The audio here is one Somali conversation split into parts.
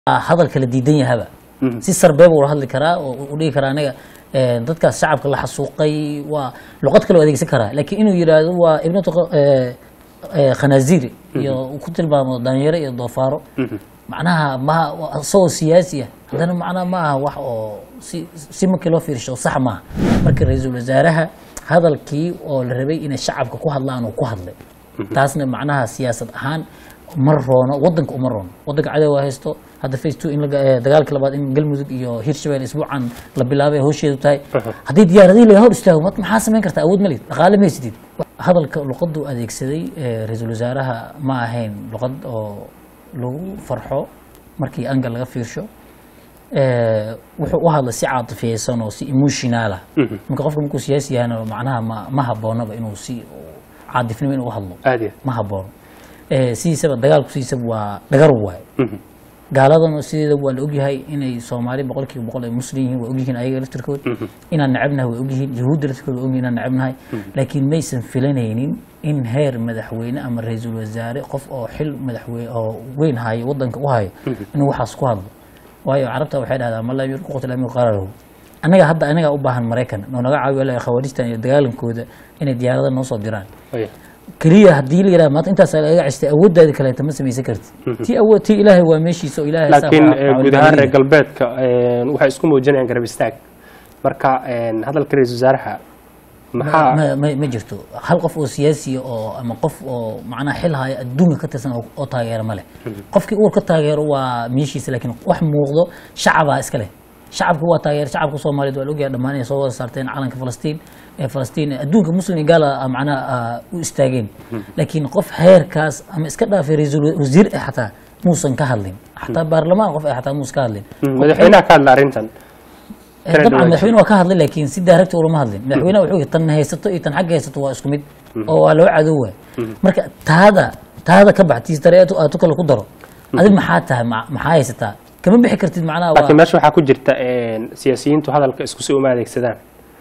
hadal kala diidan yahaba si sarbeeb ula hadli karaa oo u dhihi karaa aniga dadkaas shacabka la xasuuqay waa luqad kale u adeegsan karaa laakiin inuu yidhaahdo waa ibnatu khanaaziri iyo uu ku tilmaamo dhalinyaro iyo doofaaro macnaha ma isagoo siyaasi ah haddana macnaha ma aha wax oo si si markii loo fiirsho sax maaha marka ra-iisul wasaaraha hadalkii oo la rabay inay shacabka ku hadlaan uu ku hadlay taasna macnaha siyaasad ahaan ma roono wadanka uma roono wadanka cadowga haysto hadda face two in dagaalka labaad in galmudug iyo hirshabelle isbuucan la bilaabay hawsheedu tahay haddii diyaaradihii laga hor istaago maxaa samayn kartaa awood malid dhaqaale ma haysatid hadalka luqaduu adeegsaday ra-iisul wasaaraha ma ahayn luqad oo lagu farxo markii angal laga fiirsho wuxuu u hadlay si caatifiyeysan oo si emotionaala marka qofka markuu siyaasi yahana macnaha ma ma haboonaba inuu si caadifnimo inuu u hadlo aad iyo ma haboono sidiisaba dagaalku sidiisaba waa dhagar waaye gaaladana sideeda waa la ogyahay inay soomaali boqolkiiba boqol ay muslim yihiin waa ogyihiin ayaga laftirkood inaan necabnahay waa ogyihiin yahuudda laftirkood waa ogyihin inaan necabnahay laakiin maysan filanaynin in heer madaxweyne ama ra-iisul wasaare qof oo xil madaxweyne oo weyn hayo wadanka u hayo inuu waxaas ku hadlo waayo carabta waxay dhahdaa ma lam yurku qutl amiru qaraarahu annaga hadda anagaa u baahan maraykan oo naga caawiyo la khawaarijtan iyo dagaalankooda inay diyaarada noo soo diraan Waya. keliya haddii la yidhaha maanta intaas laga cestay awooddaadi kaleeta ma samaysan kartid tii awood tii ilaahay waa meeshiisa oo ilaahay saa laakiin waa- eh, waa guud ahaan reer walibaadiya. galbeedka eh, waxay isku muujinayaan garab istaag marka eh, hadalka ra-iisul wasaaraha maxaa ma, ma, ma jirto hal qof oo siyaasiya oo ama qof oo macnaha xil haya adduunka ka tirsan oo, oo taageera ma leh qofkii uur ka taageero waa meeshiisa laakiin wax muuqdo shacabaa iska leh shacabku waa taageer shacabka soomaaliyeed waa la ogyahay dhammaan inay soo wada saarteen calanka falastiin ee falastiin adduunka muslim iyo gaala ah, macnaha ah, u istaageen laakiin qof heerkaas ama iska dhaafay ra-iisul wasiir eh xataa muusan ka hadlin xataa baarlamaan qof eh xataa muusan ka hadlin Mm, madaxweynaha ka hadla arrintan Eh, Kala dabcan duwan. madaxweyne waa ka hadlay laakiin si daaragta ulama hadlin madaxweynaha wuxuu yidhi tan haysato iyo tan xagga haysato waa isku mid oo waa laba cadowwa marka taada taada ka bax tiis dareetu aad tu kale ku daro adig maxaa tahay ma- maxaa haysataa kama bixi kartid macnaha laakiin waa meesha waxaa ku jirta eh, siyaasiyiintu hadalka isku si uma adeegsadaan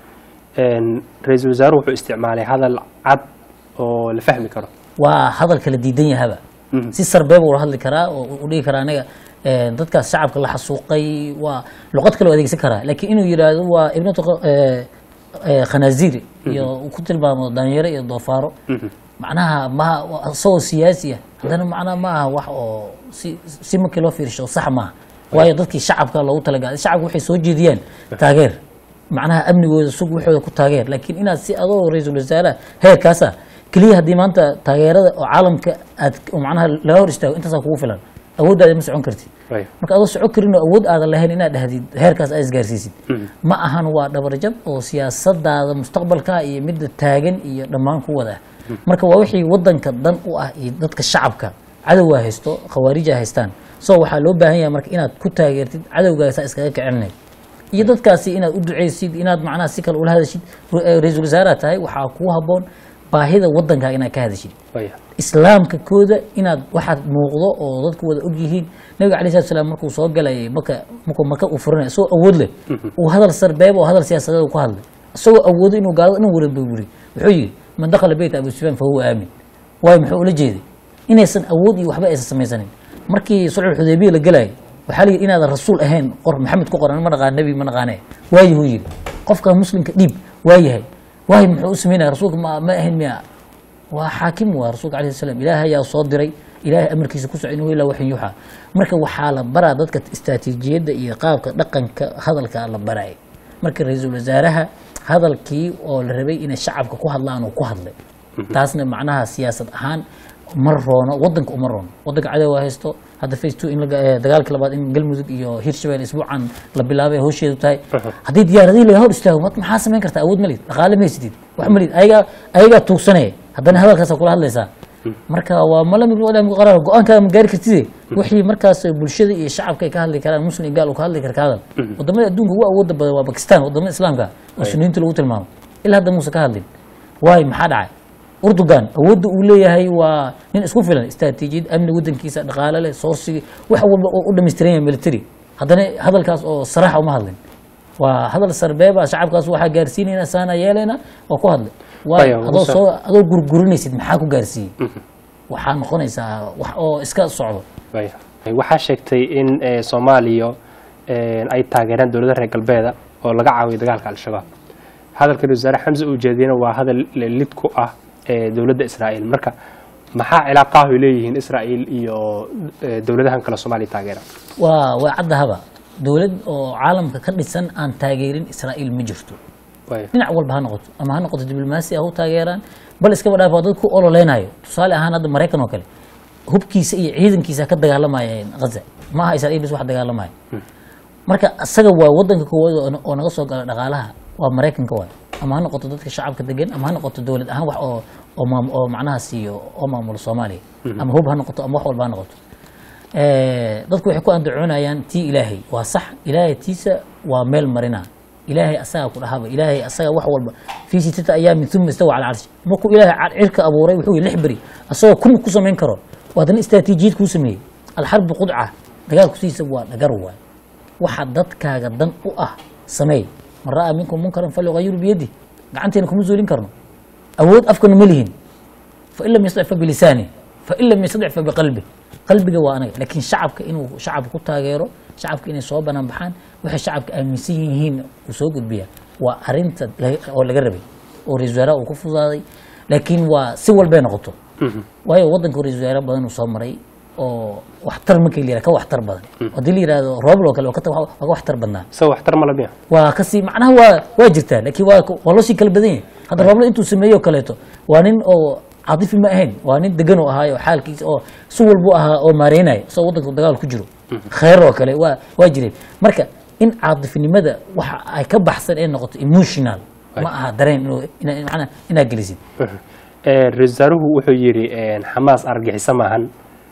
Eh, ra-iisul wasaaruhu wuxuu isticmaalay hadal cad oo la fahmi karo waa hadal kala diidan yahaba Mhm. si sarbeeb ula hadli karaa oo u dhihi karaa aniga eh, dadkaas shacabka la xasuuqay waa luqad kale u adeegsan karaa laakiin inuu yidhaahdo waa ibnatu eh, eh, khanaaziri iyo uu ku tilmaamo dhalinyaro iyo doofaaro macnaha ma isagoo siyaasi ah haddana macnaha ma aha wax oo si si markii loo fiirsho sax maaha waayo dadkii shacabka loogu talagalay shacabka waxay soo jeediyaan taageer macnaha amnigooda sug waxooda ku taageer laakiin inaad si adoo ra-iisul wasaaraha heerkaasa keliya haddii maanta taageerada oo caalamka aad oo macnaha laga hor istaago intaasaa kugu filan awooddaada ma socon kartid Waya. marka adoo soco karin oo awood aadan lahayn inaad dhahdid heerkaas aad isgaarsiisid ma ahan waa dhabarjab oo siyaasadaada mustaqbalka iyo midda taagan iyo dhammaan ku wada ah marka waa wixii wadanka dan u ah iyo dadka shacabka cadowgaa haysto khawaarija haystaan so waxaa loo baahan yahay marka inaad ku taageertid cadowgaasaa iskaga kicinay iyo dadkaasi inaad u duceysid inaad macnaha si kale ula hadashid ra- ra-iisul wasaaraha tahay waxaa kuu haboon baahida wadankaa inaad ka hadashid Waya. islaamka kooda inaad waxaad muuqdo oo dadku wada og yihiin nabiga alay slat slam markuu soo galayay maka markuu maka uu furanay isagoo awood leh uu hadal sarbeeb oo hadal siyaasadeed uu ku hadlay isagoo awoodo inuu gaalada dhan wara burburi wuxuu yidhi man dakhala beyta abu sufyaan fa huwa aamin waayo muxuu ula jeeday inaysan awood iyo waxba aysan samaysanin markii sulxul xudaybiya la gelayay waxaa la yidhi inaadan rasuul ahayn qor maxamed ku qoran ma naqaan nebi ma naqaane waayahuu yidhi qofka muslimka dhiib waayahay waayo muxuu u sameynaya rasuulka ma ma ahayn miya waa xaakim waa rasuulka alayhi salaam ilaahay ayaa soo diray ilaahay amarkiisa ku soco inuu ilaa waxin yuuxa marka waxaa la baraa dadka istaraatiijiyadda iyo qaabka dhaqanka hadalka la baray marka ra-iisul wasaaraha hadalkii oo la rabay inay shacabka ku hadlaan uu ku hadlay taasna macnaha siyaasad ahaan ma roono wadanka uma roono wadanka cadowga haysto hadda face two in laga- eh, dagaalka labaad in galmudug iyo hirshabelle isbuucan la bilaabay hawsheedu tahay haddii diyaaradihii laga hor istaago ma- maxaa samayn kartaa awood malid dhaqaale ma haysatid wax malid ayagaa ayagaa tuugsanaya haddana hadalkaasaa kula hadlaysaa marka waa malam ibnu adam qaraar go-aankaada ma gaari kartide wixii markaas bulshada iyo shacabka ay ka hadli karaan muslim iyo gaal uu ka hadli kara ka hadal wadamada adduunka ugu awooda badan waa bakistan wadamada islaamka oo suniyiinta lagu tilmaamo ilaa hadda muuse ka hadlin waayo maxaa dhacay urdugan awoodda uu leeyahay waa nin isku filan istaraatiijiyad amni wadankiisa dhaqaale leh soorsiga wax walba oo u dhammaystiran yahay military haddana hadalkaas oo saraaxa uma hadlin waa hadal sarbeeba shacabkaas waxaa gaarsiinayna saana yeelayna waa ku hadlay waa Waya, adoo Muuse. soo adoo gurgurinaysid maxaa ku gaarsiiyey waxaa noqonaysaa wax oo iska socdo Waya. waxaa sheegtay in eh, soomaaliya eh, ay taageereen dowladda reer galbeeda oo laga caawiyo dagaalka al-shabaab hadalka ra-iisul wasaare xamse uu jeediyena waa hadal lid ku ah eh, dowladda israa'iil marka maxaa cilaaqaah ay leeyihiin israa'iil iyo eh, dowladahan kale soomaaliya taageera waa waa caddahaba dowlad oo caalamka ka dhisan aan taageerin israa'iil ma jirto Waaya. dhinac walba ha noqoto ama ha noqoto diblomaasi ha u taageeraan bal iskaba dhaaf waa dad ku ololeynayo tusaale ahaan hadda maraykan oo kale hubkiisa iyo ciidankiisa ka dagaalamayeen ghaza ma aha israa'iil bis wax dagaalamaya marka asaga waa wadanka koowaad oo- oo naga soo gala dhaqaalaha waa maraykanka waay ama ha noqoto dadka shacabka degan ama ha noqoto dowlad ahaan wax oo oo maam- oo macnaha siiyo oo maamulo soomaaliya ama hub ha noqoto ama wax walba ha noqoto Eh, dadku waxay ku andacoonayaan tii ilaahay waa sax ilaahay tiisa waa meel marina ilaahay asaga ku dhahaba ilaahay asaga wax walba fii sittati ayaamin uma istawa cala carshi markuu ilaahay car- cirka abuuray wuxuu yihi lix beri asagoo kun ku samayn karo waa haddana istraatiijiyad kuu sameeyey alxarbu qudca dagaalku sidiisa waa dhagar waay waxa dadkaaga dan u ah sameey man ra'aa minkum munkaran falyugayiru biyadi gacanteena kuma zuulin karno awood afkana ma lihin fain lam yastadic fabilisaani fain lam yastadic fabiqalbi qalbiga waa anaga laakiin shacabka inuu shacabka ku taageero shacabka inay soo banaan baxaan waxay shacabka aaminsan yihiin uu soo gudbiya waa arinta laga- oo laga rabay oo ra-isul wasaaraha uu ku fudaaday laakiin waa si walbay noqoto waayo wadanka ra-isul wasaare badan uu soo maray oo waxtar markii la yihahdo ka waxtar badan haddii la yihahdo roobl oo kale waa ka ta- waa ka waxtar badnaa isaga waxtar ma lamiya waa kasii macnaha waa waa jirtaa laakiin waa waa loo sii kala badan yahay hadda roobla intuu sameeyo oo kaleeto waa nin oo caatifi ma ahayn waa nin degan oo ahaayo xaalkiisa oo si walbu ahaa oo maareynaya isagoo wadanka dagaal ku jiro kheyr oo kale waa waa jireen marka in caatifinimada waxa ay ka baxsan ee noqoto emotional ma aha dareen inuu ina- macnaha inaad gelisid Eh, ra-iisul wasaaruhu wuxuu yidhi eh, xamaas argagixiso maahan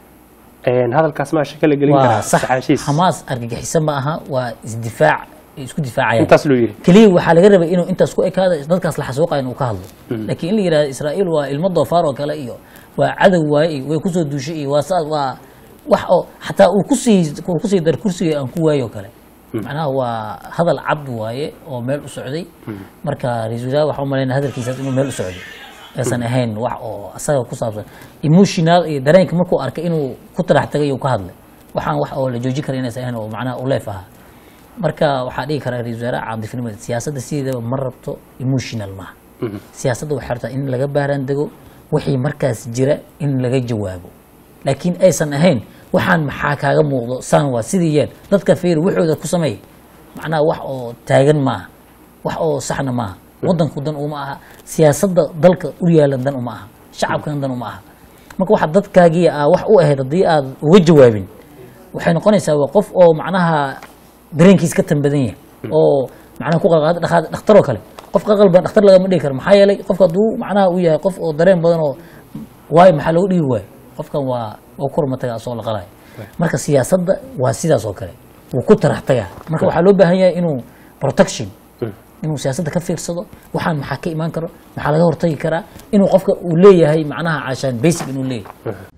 Eh, hadalkaas ma shaka la gelin waa karaa sax saxaashiis xamaas argagixiso ma aha waa isdifaac isku difaacayaan intaas loo yidhi keliya waxaa laga rabay inuu intaas ku ekaada dadkaas la xasuuqayo inuu ka hadlo laakiin in la yidhahdo israa'iil waa ilmo doofaar oo kale iyo waa cadow waaye iyo way kusoo duushay iyo waa saas waa wax oo xataa uu kusii uu kusii dar kursiga aan ku waayo oo kale macnaha waa hadal cad waaye oo meel u socday marka ra-iisul wasaare waxaa u malaynaya hadalkiisaas inuu meel u socday aysan ahayn wax oo asaga ku saabsan emotional iyo dareenka markuu arkay inuu ku tarax tagay uu ka hadlay waxaan wax oo la joojin kara inaysan ahayn oo macnaha u leef ahaa marka waxaa dhigi karaa ra-isul wasaare caadifinimada siyaasadda sideedaba ma rabto emotional maaha siyaasadda waxay rabtaa in laga baaraan dego wixii markaas jira in laga jawaabo laakiin aysan ahayn waxaan maxaa kaaga muuqdo saan waa sidii yeel dadka fiir waxooda ku sameey macnaha wax oo taagan maaha wax oo saxna maaha wadanku dan uma aha siyaasadda dalka u yaalan dan uma aha shacabkana dan uma aha marka waxa dadkaagii aa wax u ahayd haddii aad uga jawaabin waxay noqonaysaa waa qof oo macnaha dareenkiis ka tan badan yahay oo macnaha ku qalqaada dhakhaad- dhakhtaroo kale qof qaqalban dhakhtar lagama dhigi karo maxaa yeelay qofka hadduu macnaha uu yahay qof oo dareen badan oo waayo maxaa loogu dhigi waayo qofkan waa waa ku hormataga asoo la qalayo marka siyaasadda waa sidaas oo kale wuu ku tarax tagaa marka waxaa loo baahan yahay inuu protection inuu siyaasadda ka fiirsado waxaan maxaa ka imaan karo maxaa laga hortagi karaa inuu qofka uu leeyahay macnaha caashaan basic inuu leeyahay